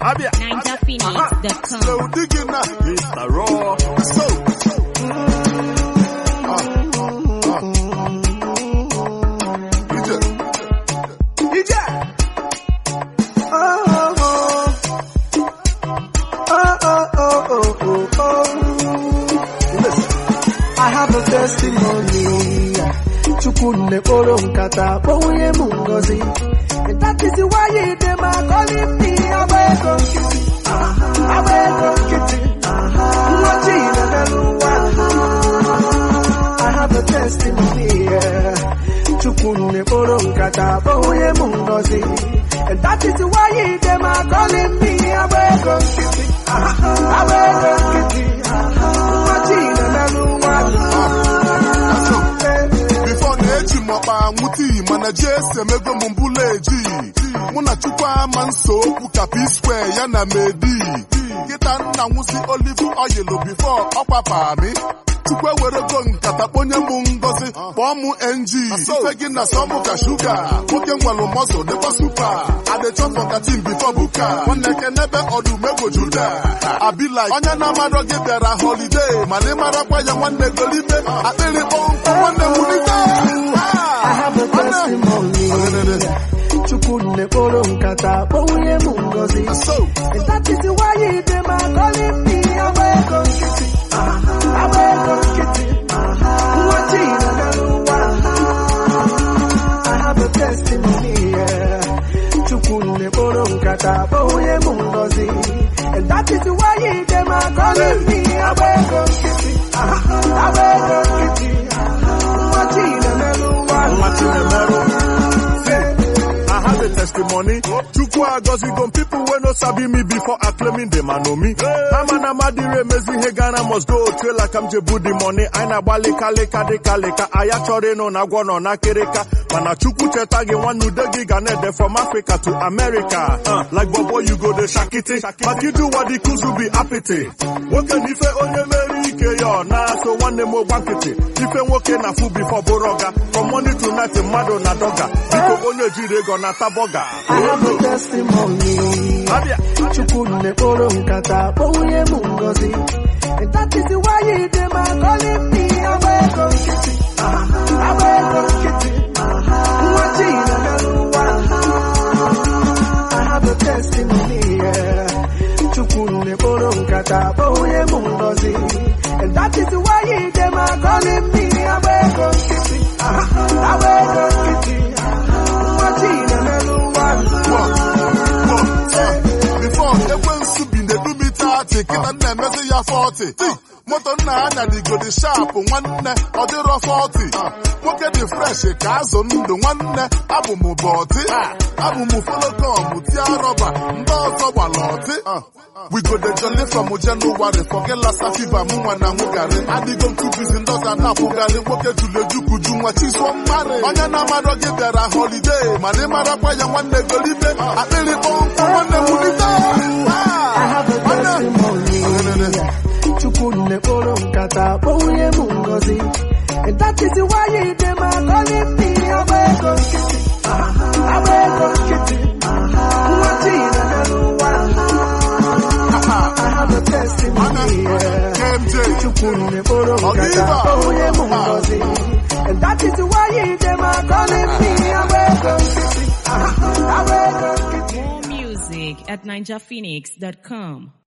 Abia. NinjaPhoenix.com. So digging now. Mr. Raw. So. Ah. Ah. DJ. DJ. Oh, oh, oh. Oh, oh, oh, oh, oh, oh. Listen. I have a testimony. Chukwu kporo nkata kpọnwụnye m ngozi. And that is why you dey my calling me agba ego nkịtị. Agba ego nkịtị. Nwachi na-emerụ ụwa. I have a testimony. yeah. Chukwu kporo nkata kpọnwụnye m ngozi. And that is why you dey my calling me agba ego nkịtị. Agba ego nkịtị. Nwachi na-emerụ ụwa. So, before na-eji m ọkpa nwute iyi mana ji ese emego m mbụla eji mụ na chukwu ama nso okwu ka p square ya na medi kịta nna nwụsi olive oil before ọkpapa mi chukwu ewerego nkata kponye m ngozi kpọọ m ng ife gị na sọmụ ka shuga nwoke nwalụ mọzụ dịkwa supa adechọfọ ka tim bifo buka nwanne kenebe ọdụm egwu juda abila onye na-amarọ gị bịara holiday mana ịmarakwa ya nwanne golibe akpịrị kpọnkụ nwanne wulite I have a testimony. Chukwu kporo nkata kpọnwụnye m ngozi. so And that is why you dey my calling me agba ego nkịtị. Agba ego nkịtị. Nwachi na-emerụ ụwa. I have a testimony. yeah. Chukwu kporo nkata kpọnwụnye m ngozi. And that is why you dey my calling me agba ego nkịtị. Agba ego nkịtị. Nwachi na-emerụ ụwa. Nwachi na-emerụ. I have a testimony. Chukwu agozigo people wey no sabi me before acclaiming them and know me. Ama na madire emezi ihe Ghana must go otu like I'm jebu the money. Anyị na-agba leka leka dịka leka. Aya chọrọ ịnụ na agwọ nọ na kereka. Mana Chukwu cheta gị nwanne ude gị ga na-ede from Africa to America. Uh, like bobo you go dey shakiti. But you do what the kuzu be apịtị. Nwoke na ife onye mere ike ya ọ na-aso nwanne m ogba nkịtị. Ife nwoke na fu before bụrụ ọga. From morning to night mmadụ na dọga. Biko onye jiri ego na-ata bọga. I have a testimony. Abịa. Chukwu kporo nkata kpọnwụnye m ngozi. And that is why you dey my calling me agba ego nkịtị. Agba ego nkịtị. Nwachi na-emerụ ụwa. I have a testimony. yeah. Chukwu kporo nkata kpọnwụnye m ngozi. And that is why you dey my calling me agba ego nkịtị. Agba ego nkịtị. Nwachi na-emerụ ụwa. Before ekwensu bi na-edu m ite atị kịta nna emezi ya 40 moto nna ya nyarigodi shapụ nwanne ọ dịrọ 40 nwoke dị fresh ka azụ ndụ nwanne abụ m bọtị abụ m folokom tia rọba ndị ọzọ gbara ọtị we go dey jolly from January forget lassa fever mụ nwa na nwụgarị adịgo m too busy ndị ọzọ na-akwụgarị nwoke jụrụ ejukuju nwa chizụọ mmarị onye na-amarọ gị bịara holiday mana ịmarakwa ya nwanne golibe akpịrị kpọnkụ nwanne wulite I have a testimony. Chukwu kporo nkata kpọnwụnye m ngozi. And that is why you dey my calling me agba ego nkịtị. Agba ego nkịtị. Nwachi na-emerụ ụwa. I have a testimony. yeah. KMJ Chukwu kporo nkata kpọnwụnye m ngozi. And that is why you dey my calling me agba ego nkịtị. Agba ego nkịtị. More music at NinjaPhoenix.com.